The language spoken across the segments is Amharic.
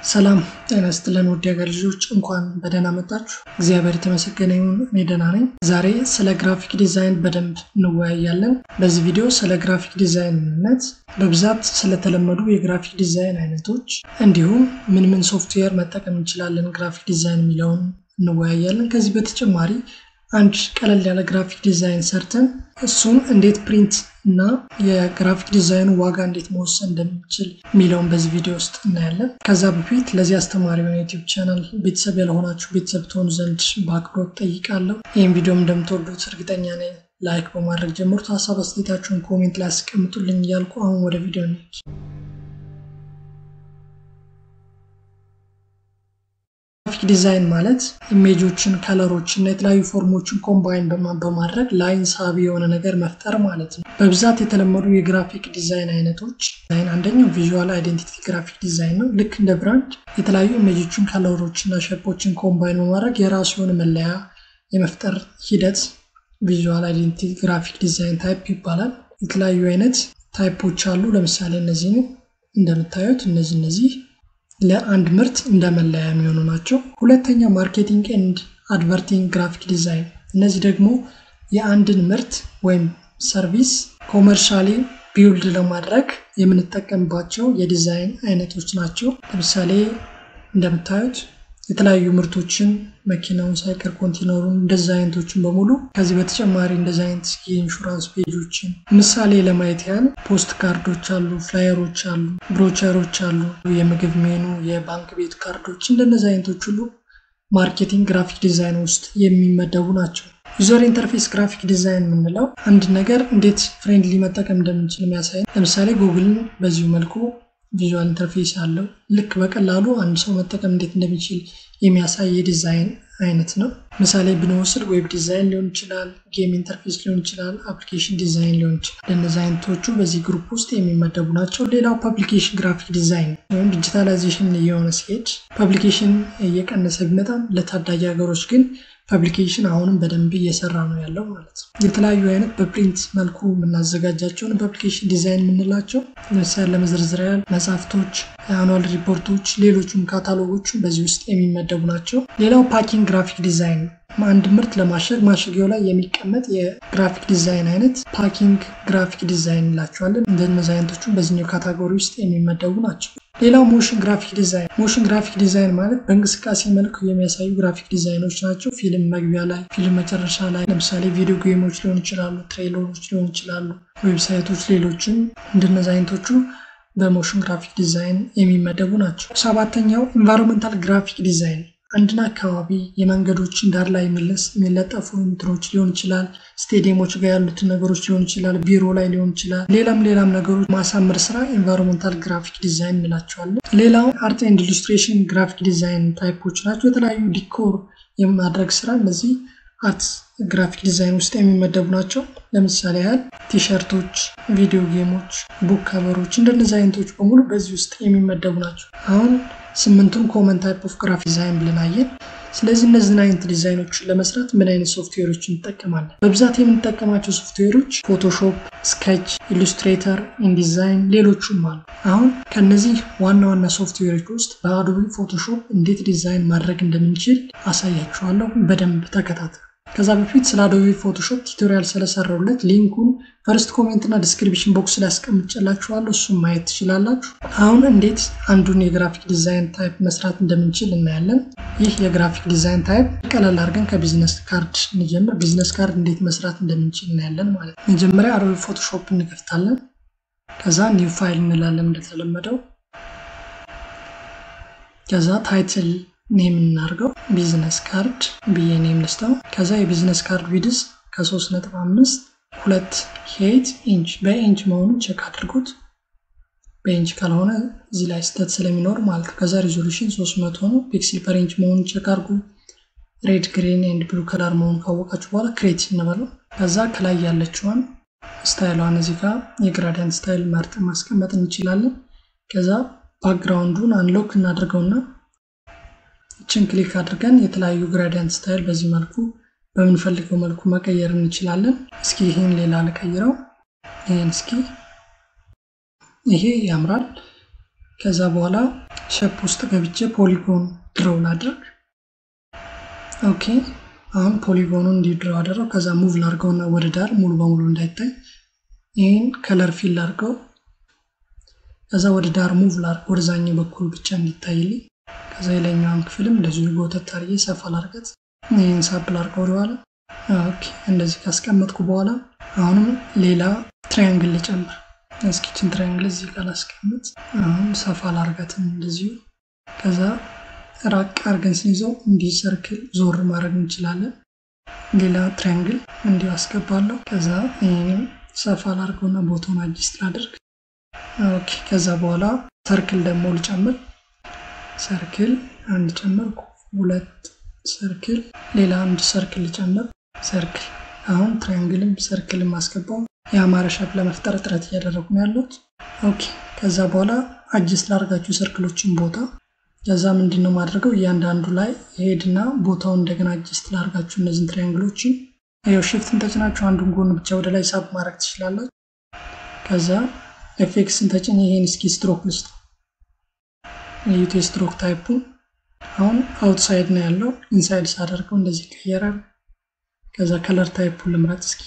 ሰላም ጤና ይስጥልን ውድ ሀገር ልጆች እንኳን በደህና መጣችሁ። እግዚአብሔር የተመሰገነ ይሁን፣ እኔ ደህና ነኝ። ዛሬ ስለ ግራፊክ ዲዛይን በደንብ እንወያያለን። በዚህ ቪዲዮ ስለ ግራፊክ ዲዛይን ምንነት፣ በብዛት ስለተለመዱ የግራፊክ ዲዛይን አይነቶች እንዲሁም ምን ምን ሶፍትዌር መጠቀም እንችላለን ግራፊክ ዲዛይን የሚለውን እንወያያለን። ከዚህ በተጨማሪ አንድ ቀለል ያለ ግራፊክ ዲዛይን ሰርተን እሱን እንዴት ፕሪንት እና የግራፊክ ዲዛይኑ ዋጋ እንዴት መወሰን እንደሚችል የሚለውን በዚህ ቪዲዮ ውስጥ እናያለን። ከዛ በፊት ለዚህ አስተማሪ የሆነ ዩቲዩብ ቻናል ቤተሰብ ያልሆናችሁ ቤተሰብ ትሆኑ ዘንድ በአክብሮት ጠይቃለሁ። ይህም ቪዲዮም እንደምትወዱት እርግጠኛ ነኝ። ላይክ በማድረግ ጀምሩት። ሀሳብ አስተያየታችሁን ኮሜንት ላይ አስቀምጡልኝ እያልኩ አሁን ወደ ቪዲዮ እንሂድ። ግራፊክ ዲዛይን ማለት ኢሜጆችን፣ ከለሮችን እና የተለያዩ ፎርሞችን ኮምባይን በማድረግ ላይን ሳቢ የሆነ ነገር መፍጠር ማለት ነው። በብዛት የተለመዱ የግራፊክ ዲዛይን አይነቶች አንደኛው ቪዥዋል አይዴንቲቲ ግራፊክ ዲዛይን ነው። ልክ እንደ ብራንድ የተለያዩ ኢሜጆችን፣ ከለሮችን እና ሸፖችን ኮምባይን በማድረግ የራሱ የሆነ መለያ የመፍጠር ሂደት ቪዥዋል አይዴንቲቲ ግራፊክ ዲዛይን ታይፕ ይባላል። የተለያዩ አይነት ታይፖች አሉ። ለምሳሌ እነዚህ እንደምታዩት እነዚህ እነዚህ ለአንድ ምርት እንደ መለያ የሚሆኑ ናቸው። ሁለተኛ ማርኬቲንግ ኤንድ አድቨርቲንግ ግራፊክ ዲዛይን። እነዚህ ደግሞ የአንድን ምርት ወይም ሰርቪስ ኮመርሻሊ ቢውልድ ለማድረግ የምንጠቀምባቸው የዲዛይን አይነቶች ናቸው። ለምሳሌ እንደምታዩት የተለያዩ ምርቶችን መኪናውን ሳይቀር ኮንቴነሩን እንደዚ አይነቶችን በሙሉ ከዚህ በተጨማሪ እንደዚ አይነት የኢንሹራንስ ፔጆችን ምሳሌ ለማየት ያህል ፖስት ካርዶች አሉ፣ ፍላየሮች አሉ፣ ብሮቸሮች አሉ፣ የምግብ ሜኑ፣ የባንክ ቤት ካርዶች እንደነዚ አይነቶች ሁሉ ማርኬቲንግ ግራፊክ ዲዛይን ውስጥ የሚመደቡ ናቸው። ዩዘር ኢንተርፌስ ግራፊክ ዲዛይን የምንለው አንድ ነገር እንዴት ፍሬንድሊ መጠቀም እንደምንችል የሚያሳይ ለምሳሌ ጉግልን በዚሁ መልኩ ቪዥዋል ኢንተርፌስ አለው። ልክ በቀላሉ አንድ ሰው መጠቀም እንዴት እንደሚችል የሚያሳይ የዲዛይን አይነት ነው። ምሳሌ ብንወስድ ዌብ ዲዛይን ሊሆን ይችላል፣ ጌም ኢንተርፌስ ሊሆን ይችላል፣ አፕሊኬሽን ዲዛይን ሊሆን ይችላል። እነዚህ አይነቶቹ በዚህ ግሩፕ ውስጥ የሚመደቡ ናቸው። ሌላው ፐብሊኬሽን ግራፊክ ዲዛይን ወይም ዲጂታላይዜሽን እየሆነ ሲሄድ ፐብሊኬሽን እየቀነሰ ቢመጣም ለታዳጊ ሀገሮች ግን ፐብሊኬሽን አሁንም በደንብ እየሰራ ነው ያለው ማለት ነው። የተለያዩ አይነት በፕሪንት መልኩ የምናዘጋጃቸውን ፐብሊኬሽን ዲዛይን የምንላቸው ለምሳሌ ለመዘርዘር ያህል መጽሐፍቶች፣ አኑዋል ሪፖርቶች፣ ሌሎቹም ካታሎጎቹ በዚህ ውስጥ የሚመደቡ ናቸው። ሌላው ፓኪንግ ግራፊክ ዲዛይን ነው። አንድ ምርት ለማሸግ ማሸጊያው ላይ የሚቀመጥ የግራፊክ ዲዛይን አይነት ፓኪንግ ግራፊክ ዲዛይን እንላቸዋለን። እንደነዚህ አይነቶቹ በዚህኛው ካታጎሪ ውስጥ የሚመደቡ ናቸው። ሌላው ሞሽን ግራፊክ ዲዛይን። ሞሽን ግራፊክ ዲዛይን ማለት በእንቅስቃሴ መልኩ የሚያሳዩ ግራፊክ ዲዛይኖች ናቸው። ፊልም መግቢያ ላይ፣ ፊልም መጨረሻ ላይ፣ ለምሳሌ ቪዲዮ ጌሞች ሊሆን ይችላሉ፣ ትሬለሮች ሊሆን ይችላሉ፣ ዌብሳይቶች፣ ሌሎችም እንደነዚህ አይነቶቹ በሞሽን ግራፊክ ዲዛይን የሚመደቡ ናቸው። ሰባተኛው ኢንቫይሮንመንታል ግራፊክ ዲዛይን አንድን አካባቢ የመንገዶችን ዳር ላይ የሚለጠፉ እንትኖች ሊሆን ይችላል። ስቴዲየሞች ጋር ያሉትን ነገሮች ሊሆን ይችላል። ቢሮ ላይ ሊሆን ይችላል። ሌላም ሌላም ነገሮች ማሳመር ስራ ኤንቫይሮንመንታል ግራፊክ ዲዛይን እንላቸዋለን። ሌላው አርት ኤንድ ኢሉስትሬሽን ግራፊክ ዲዛይን ታይፖች ናቸው። የተለያዩ ዲኮር የማድረግ ስራ እነዚህ አርት ግራፊክ ዲዛይን ውስጥ የሚመደቡ ናቸው። ለምሳሌ ያህል ቲሸርቶች፣ ቪዲዮ ጌሞች፣ ቡክ ከቨሮች እንደነዚህ አይነቶች በሙሉ በዚህ ውስጥ የሚመደቡ ናቸው። አሁን ስምንቱን ኮመን ታይፕ ኦፍ ግራፊክ ዲዛይን ብለን አየን። ስለዚህ እነዚህን አይነት ዲዛይኖችን ለመስራት ምን አይነት ሶፍትዌሮችን እንጠቀማለን? በብዛት የምንጠቀማቸው ሶፍትዌሮች ፎቶሾፕ፣ ስኬች፣ ኢሉስትሬተር፣ ኢንዲዛይን ሌሎቹም አሉ። አሁን ከነዚህ ዋና ዋና ሶፍትዌሮች ውስጥ በአዶቢ ፎቶሾፕ እንዴት ዲዛይን ማድረግ እንደምንችል አሳያችኋለሁ። በደንብ ተከታተሉ። ከዛ በፊት ስለ አዶቢ ፎቶሾፕ ቱቶሪያል ስለሰራሁለት ሊንኩን ፈርስት ኮሜንት እና ዲስክሪፕሽን ቦክስ ላይ አስቀምጬላችኋለሁ። እሱም ማየት ትችላላችሁ። አሁን እንዴት አንዱን የግራፊክ ዲዛይን ታይፕ መስራት እንደምንችል እናያለን። ይህ የግራፊክ ዲዛይን ታይፕ ቀለል አድርገን ከቢዝነስ ካርድ እንጀምር። ቢዝነስ ካርድ እንዴት መስራት እንደምንችል እናያለን ማለት ነው። መጀመሪያ አዶቢ ፎቶሾፕ እንከፍታለን። ከዛ ኒው ፋይል እንላለን እንደተለመደው። ከዛ ታይትል ኔም እናድርገው ቢዝነስ ካርድ ብዬ ኔም ልስተው። ከዛ የቢዝነስ ካርድ ዊድዝ ከ3.5 ሁለት ሄት ኢንች በኢንች መሆኑን ቼክ አድርጉት። በኢንች ካልሆነ እዚህ ላይ ስህተት ስለሚኖር ማለት ነው። ከዛ ሪዞሉሽን 300 ነው። ፒክስል ፐር ኢንች መሆኑን ቼክ አድርጉ። ሬድ ግሪን ኤንድ ብሉ ከለር መሆኑን ካወቃችሁ በኋላ ክሬት እንበለው። ከዛ ከላይ ያለችዋን ስታይሏን እዚህ ጋር የግራዲያንት ስታይል መርጠን ማስቀመጥ እንችላለን። ከዛ ባክግራውንዱን አንሎክ እናድርገውና ይችን ክሊክ አድርገን የተለያዩ ግራዲያንት ስታይል በዚህ መልኩ በምንፈልገው መልኩ መቀየር እንችላለን። እስኪ ይህን ሌላ ልቀይረው። ይህን እስኪ ይሄ ያምራል። ከዛ በኋላ ሸፕ ውስጥ ገብቼ ፖሊጎን ድረው ላድርግ። ኦኬ አሁን ፖሊጎኑን እንዲድረው አደረው። ከዛ ሙቭ ላድርገውና ወደ ዳር ሙሉ በሙሉ እንዳይታይ ይህን ከለር ፊል ላድርገው። ከዛ ወደ ዳር ሙቭ ላድርግ ወደዛኛው በኩል ብቻ እንዲታይልኝ። ከዛ የላይኛውን ክፍልም እንደዚሁ ጎተት አድርጌ ሰፋ ላድርገት። ይህን ሳብ ላድርገው ወደኋላ። ኦኬ እንደዚህ ካስቀመጥኩ በኋላ አሁንም ሌላ ትራያንግል ልጨምር። እስኪችን ትራያንግል እዚህ ጋር ላስቀምጥ። አሁን ሰፋ ላድርጋትም እንደዚሁ። ከዛ ራቅ አድርገን ስንይዘው እንዲህ ሰርክል ዞር ማድረግ እንችላለን። ሌላ ትራያንግል እንዲሁ አስገባለሁ። ከዛ ይህንም ሰፋ ላድርገውና ቦታውን አጅስት ላድርግ። ኦኬ ከዛ በኋላ ሰርክል ደግሞ ልጨምር። ሰርክል አንድ ጨመርኩ፣ ሁለት ሰርክል፣ ሌላ አንድ ሰርክል ልጨምር። ሰርክል አሁን ትራያንግልም ሰርክልም አስገባው። የአማረ ሸፕ ለመፍጠር ጥረት እያደረጉ ነው ያሉት። ኦኬ ከዛ በኋላ አጅስት ላድርጋችሁ ሰርክሎችን ቦታ ከዛ ምንድን ነው ማድረገው እያንዳንዱ ላይ ሄድና ቦታውን እንደገና አጅስት ላድርጋችሁ እነዚህን ትራያንግሎችን ያው ሽፍትን ተጭናችሁ አንዱን ጎን ብቻ ወደ ላይ ሳብ ማድረግ ትችላላችሁ። ከዛ ኤፌክስን ተጭኝ ይሄን እስኪ ስትሮክ ልስጥ የዩቲ ስትሮክ ታይፑ አሁን አውትሳይድ ነው ያለው። ኢንሳይድ ሳደርገው እንደዚህ ይቀየራል። ከዛ ከለር ታይፑ ልምረጥ እስኪ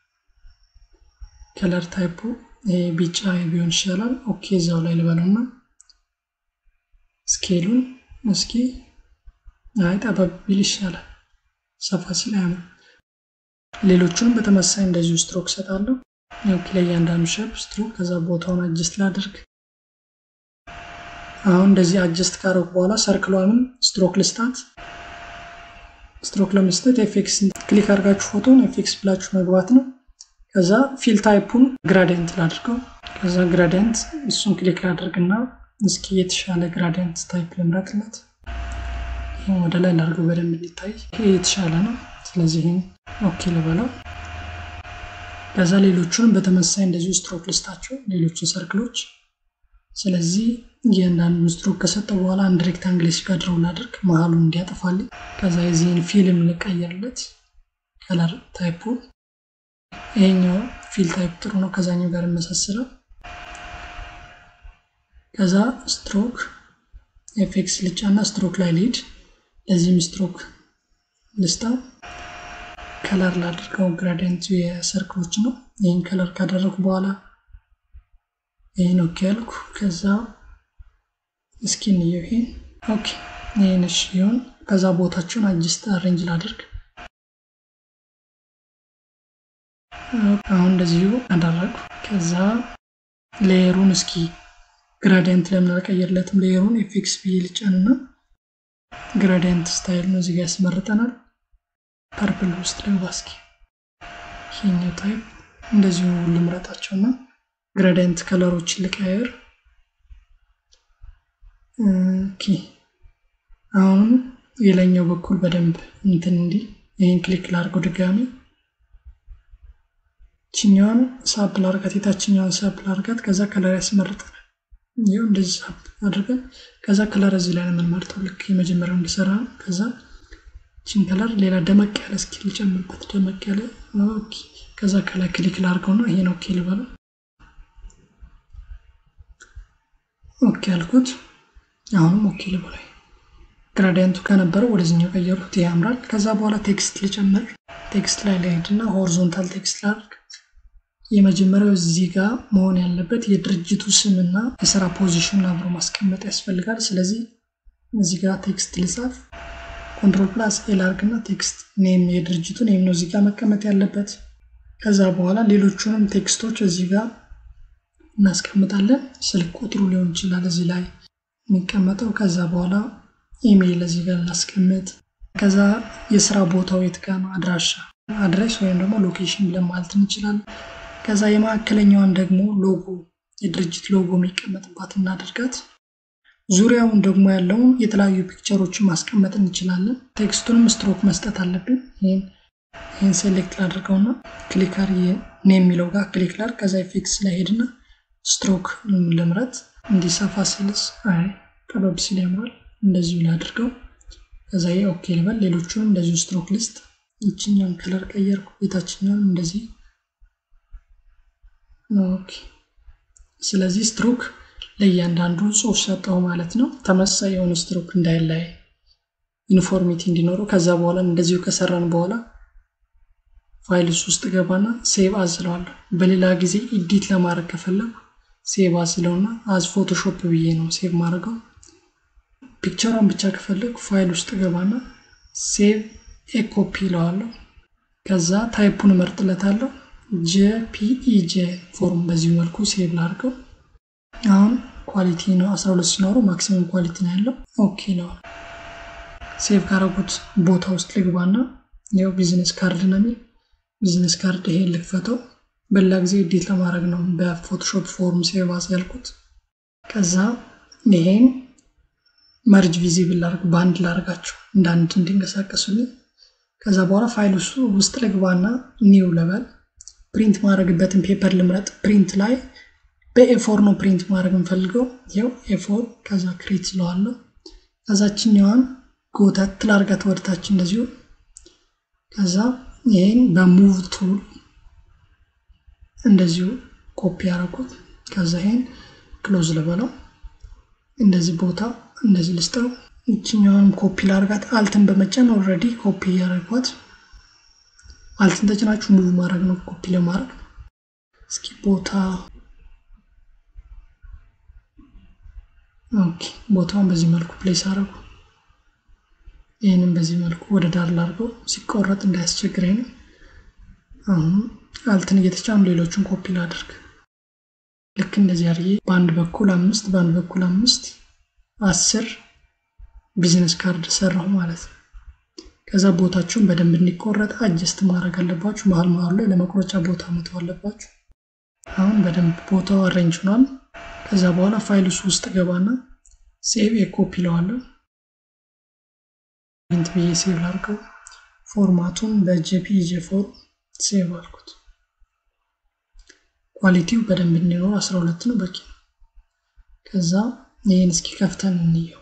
ከለር ታይፑ ይሄ ቢጫ ቢሆን ይሻላል። ኦኬ እዛው ላይ ልበለውና ስኬሉን እስኪ አይ ጠበብ ቢል ይሻላል። ሰፋ ሲል አያምርም። ሌሎቹንም በተመሳይ እንደዚሁ ስትሮክ ሰጣለሁ። ኦኬ ለእያንዳንዱ ሸፕ ስትሮክ ከዛ ቦታውን አጅስት ላድርግ። አሁን እንደዚህ አጀስት ካረኩ በኋላ ሰርክሏንም ስትሮክ ልስታት። ስትሮክ ለመስጠት ኤፌክስ ክሊክ አድርጋችሁ ፎቶን ኤፌክስ ብላችሁ መግባት ነው። ከዛ ፊል ታይፑን ግራዲየንት ላድርገው። ከዛ ግራዲየንት እሱን ክሊክ ላድርግና እስኪ የተሻለ ግራዲየንት ታይፕ ልምረጥለት። ይህም ወደ ላይ ላድርገው በደንብ እንዲታይ። ይሄ የተሻለ ነው። ስለዚህ ይህም ኦኬ ልበለው። ከዛ ሌሎቹንም በተመሳይ እንደዚሁ ስትሮክ ልስታቸው ሌሎችን ሰርክሎች ስለዚህ እያንዳንዱ ስትሮክ ከሰጠው በኋላ አንድ ሬክታንግል ሲጋድረው ላድርግ መሀሉን እንዲያጠፋልኝ። ከዛ የዚህን ፊልም ልቀየርለት ከለር ታይፑ ይሄኛው ፊል ታይፕ ጥሩ ነው፣ ከዛኛው ጋር ይመሳሰላል። ከዛ ስትሮክ ኤፌክስ ልጫና ስትሮክ ላይ ሊድ ለዚህም ስትሮክ ልስታ ከለር ላድርገው። ግራዲየንቱ የሰርክሎች ነው። ይህን ከለር ካደረጉ በኋላ ይህን ኦኬ ያልኩ። ከዛ እስኪ እንየው ይሄን ኦኬ ይህን እሺ ይሁን። ከዛ ቦታቸውን አጅስት አሬንጅ ላድርግ። አሁን እንደዚሁ አደረጉ። ከዛ ሌየሩን እስኪ ግራዲየንት ለምን አልቀየርለትም? ሌየሩን ኤፌክስ ብዬ ልጫንና ግራዲየንት ስታይል ነው እዚጋ ያስመርጠናል። ፐርፕል ውስጥ ልግባ እስኪ ይሄኛው ታይፕ እንደዚሁ ልምረጣቸውና ግራዲየንት ከለሮችን ልቀያየር። ኦኬ አሁንም የላይኛው በኩል በደንብ እንትን እንዲህ ይህን ክሊክ ላድርገው ድጋሚ ችኛዋን ሳብ ላርጋት የታችኛዋን ሳብ ላርጋት። ከዛ ከለር ያስመርጠናል። ይኸው እንደዚህ ሳብ አድርገን ከዛ ከለር እዚህ ላይ ነው የምንመርጠው ልክ የመጀመሪያው እንዲሰራ ነው። ከዛ ችን ከለር ሌላ ደመቅ ያለ እስኪ ልጨምርበት ደመቅ ያለ ኦኬ። ከዛ ከላይ ክሊክ ላርገው ነው ይሄን ኦኬ ልበለው። ኦኬ አልኩት። አሁንም ኦኬ ልበላይ። ግራዲየንቱ ከነበረው ወደዚህኛው ቀየሩት። ያምራል። ከዛ በኋላ ቴክስት ልጨምር። ቴክስት ላይ ልሄድና ሆሪዞንታል ቴክስት ላድርግ። የመጀመሪያው እዚህ ጋር መሆን ያለበት የድርጅቱ ስምና የስራ ፖዚሽን አብሮ ማስቀመጥ ያስፈልጋል። ስለዚህ እዚህ ጋር ቴክስት ልጻፍ። ኮንትሮል ፕላስ ኤል አድርግና ቴክስት ኔም የድርጅቱ ኔም ነው እዚህ ጋር መቀመጥ ያለበት። ከዛ በኋላ ሌሎቹንም ቴክስቶች እዚህ ጋር እናስቀምጣለን። ስልክ ቁጥሩ ሊሆን ይችላል እዚህ ላይ የሚቀመጠው። ከዛ በኋላ ኢሜይል እዚህ ጋር እናስቀምጥ። ከዛ የስራ ቦታው የት ጋር ነው አድራሻ አድሬስ ወይም ደግሞ ሎኬሽን ብለን ማለት እንችላለን። ከዛ የመካከለኛዋን ደግሞ ሎጎ የድርጅት ሎጎ የሚቀመጥባት እናደርጋት። ዙሪያውን ደግሞ ያለውን የተለያዩ ፒክቸሮችን ማስቀመጥ እንችላለን። ቴክስቱንም ስትሮክ መስጠት አለብን። ይህን ይህን ሴሌክት ላድርገውና ክሊክ አድርጌ ኔም የሚለው ጋር ክሊክ ላድርግ። ከዛ ኢፌክትስ ላይ ሄድና ስትሮክ ልምረት። እንዲሰፋ ሲልስ አይ ጠበብ ሲል ያምራል። እንደዚሁ ላድርገው። ከዛ ኦኬ ልበል። ሌሎቹንም እንደዚሁ ስትሮክ ልስጥ። ይችኛውን ከለር ቀየርኩ። የታችኛውን እንደዚህ ኦኬ። ስለዚህ ስትሮክ ለእያንዳንዱ ጽሁፍ ሰጠው ማለት ነው። ተመሳሳይ የሆነ ስትሮክ እንዳይለያይ ዩኒፎርሚቲ እንዲኖረው። ከዛ በኋላ እንደዚሁ ከሰራን በኋላ ፋይልስ ውስጥ ገባና ሴቭ አዝለዋለሁ። በሌላ ጊዜ ኢዲት ለማድረግ ከፈለጉ ሴቭ አዝለውና አዝ ፎቶሾፕ ብዬ ነው ሴቭ ማድረገው። ፒክቸሯን ብቻ ከፈለጉ ፋይል ውስጥ ገባና ሴቭ ኤኮፒ ይለዋለሁ። ከዛ ታይፑን እመርጥለታለሁ። ጄፒኢጄ ፎርም በዚህ መልኩ ሴቭ ላድርገው። አሁን ኳሊቲ ነው 12 ሲኖረው ማክሲመም ኳሊቲ ነው ያለው። ኦኬ ነው። ሴቭ ካረጉት ቦታ ውስጥ ልግባና ያው ቢዝነስ ካርድ ነው የሚል ቢዝነስ ካርድ ይሄን ልክፈተው። በሌላ ጊዜ ኤዲት ለማድረግ ነው በፎቶሾፕ ፎርም ሴቭ አስ ያልኩት። ከዛ ይሄን መርጅ ቪዚብል ላርግ በአንድ ላርጋቸው እንደ አንድ እንዲንቀሳቀሱልኝ። ከዛ በኋላ ፋይል ውስጡ ውስጥ ልግባና ኒው ለበል ፕሪንት ማድረግበትን ፔፐር ልምረጥ። ፕሪንት ላይ በኤፎር ነው ፕሪንት ማድረግ እንፈልገው። ይው ኤፎር ከዛ ክሬት ስለዋለሁ። ከዛችኛዋን ጎተት ላርጋት ወደታች እንደዚሁ። ከዛ ይሄን በሙቭ ቱል እንደዚሁ ኮፒ ያደረኩት። ከዛ ይሄን ክሎዝ ልበለው። እንደዚህ ቦታ እንደዚህ ልስጠው። ይችኛዋንም ኮፒ ላርጋት። አልትን በመጫን ኦልሬዲ ኮፒ እያደረጓት አልትን ተጭናችሁ ሙቭ ማድረግ ነው ኮፒ ለማድረግ። እስኪ ቦታ ኦኬ፣ ቦታውን በዚህ መልኩ ፕሌስ አደረጉ። ይህንም በዚህ መልኩ ወደ ዳር ላድርገው ሲቆረጥ እንዳያስቸግረኝ ነው። አሁን አልትን እየተጫኑ ሌሎችን ኮፒ ላድርግ። ልክ እንደዚህ አድርጌ በአንድ በኩል አምስት በአንድ በኩል አምስት አስር ቢዝነስ ካርድ ሰራሁ ማለት ነው። ከዛ ቦታችሁን በደንብ እንዲቆረጥ አጀስት ማድረግ አለባችሁ። መሀል መሀሉ ላይ ለመቁረጫ ቦታ መተው አለባችሁ። አሁን በደንብ ቦታው አሬንጅ ሆኗል። ከዛ በኋላ ፋይልስ ውስጥ ገባና ሴቭ የኮፒ ለዋለሁ ፕሪንት ብዬ ሴቭ ላድርገው። ፎርማቱን በጄፒጂ ፎርም ሴቭ አልኩት። ኳሊቲው በደንብ እንዲኖር 12 ነው በቂ ነው። ከዛ ይህን እስኪ ከፍተን እንየው።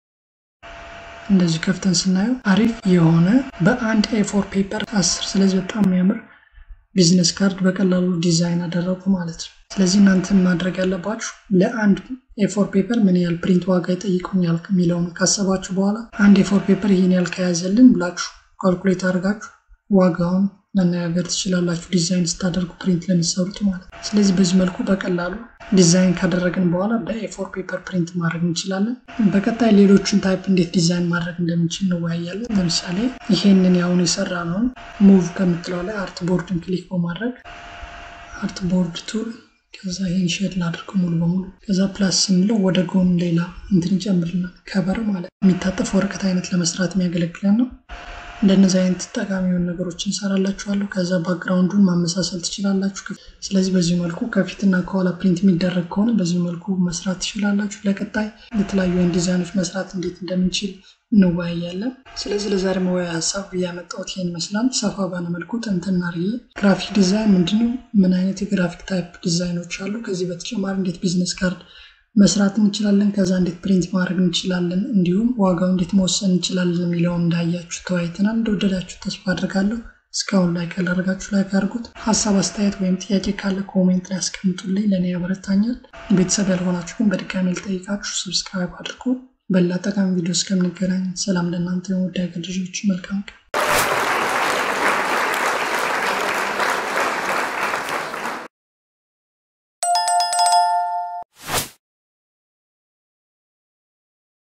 እንደዚህ ከፍተን ስናየው አሪፍ የሆነ በአንድ ኤፎር ፔፐር አስር ስለዚህ በጣም የሚያምር ቢዝነስ ካርድ በቀላሉ ዲዛይን አደረጉ ማለት ነው። ስለዚህ እናንተን ማድረግ ያለባችሁ ለአንድ ኤፎር ፔፐር ምን ያህል ፕሪንት ዋጋ ይጠይቁኛል የሚለውን ካሰባችሁ በኋላ አንድ ኤፎር ፔፐር ይህን ያህል ከያዘልን ብላችሁ ካልኩሌት አድርጋችሁ ዋጋውን መነጋገር ትችላላችሁ፣ ዲዛይን ስታደርጉ ፕሪንት ለሚሰሩት ማለት ነው። ስለዚህ በዚህ መልኩ በቀላሉ ዲዛይን ካደረግን በኋላ በኤፎር ፔፐር ፕሪንት ማድረግ እንችላለን። በቀጣይ ሌሎችን ታይፕ እንዴት ዲዛይን ማድረግ እንደምንችል እንወያያለን። ለምሳሌ ይሄንን ያሁን የሰራ ነውን ሙቭ ከምትለው ላይ አርት ቦርድን ክሊክ በማድረግ አርት ቦርድ ቱል ከዛ ይህን ሼድ ላድርገው ሙሉ በሙሉ ከዛ ፕላስ ስንለው ወደ ጎን ሌላ እንትን ይጨምርልናል። ከበር ማለት የሚታጠፍ ወረቀት አይነት ለመስራት የሚያገለግለን ነው። እንደነዚህ አይነት ጠቃሚ የሆኑ ነገሮች እንሰራላችኋለሁ። ከዛ ባክግራውንዱን ማመሳሰል ትችላላችሁ። ስለዚህ በዚህ መልኩ ከፊትና ከኋላ ፕሪንት የሚደረግ ከሆነ በዚህ መልኩ መስራት ትችላላችሁ። ለቀጣይ የተለያዩ አይነት ዲዛይኖች መስራት እንዴት እንደምንችል እንወያያለን። ስለዚህ ለዛሬ መወያያ ሀሳብ እያመጣሁት ይሄን ይመስላል። ሰፋ ባለ መልኩ ትንትና ርዬ ግራፊክ ዲዛይን ምንድነው፣ ምን አይነት የግራፊክ ታይፕ ዲዛይኖች አሉ፣ ከዚህ በተጨማሪ እንዴት ቢዝነስ ካርድ መስራት እንችላለን፣ ከዛ እንዴት ፕሪንት ማድረግ እንችላለን፣ እንዲሁም ዋጋው እንዴት መወሰን እንችላለን የሚለውን እንዳያችሁ ተወያይተናል። እንደወደዳችሁ ተስፋ አድርጋለሁ። እስካሁን ላይክ ያላደረጋችሁ ላይክ አድርጉት። ሀሳብ አስተያየት ወይም ጥያቄ ካለ ኮሜንት ላይ ያስቀምጡልኝ፣ ለእኔ ያበረታኛል። ቤተሰብ ያልሆናችሁ ግን በድጋሚ ልጠይቃችሁ ሰብስክራይብ አድርጉ። በሌላ ጠቃሚ ቪዲዮ እስከምንገናኝ ሰላም ለእናንተ የወዳጅ ልጆች፣ መልካም ቀን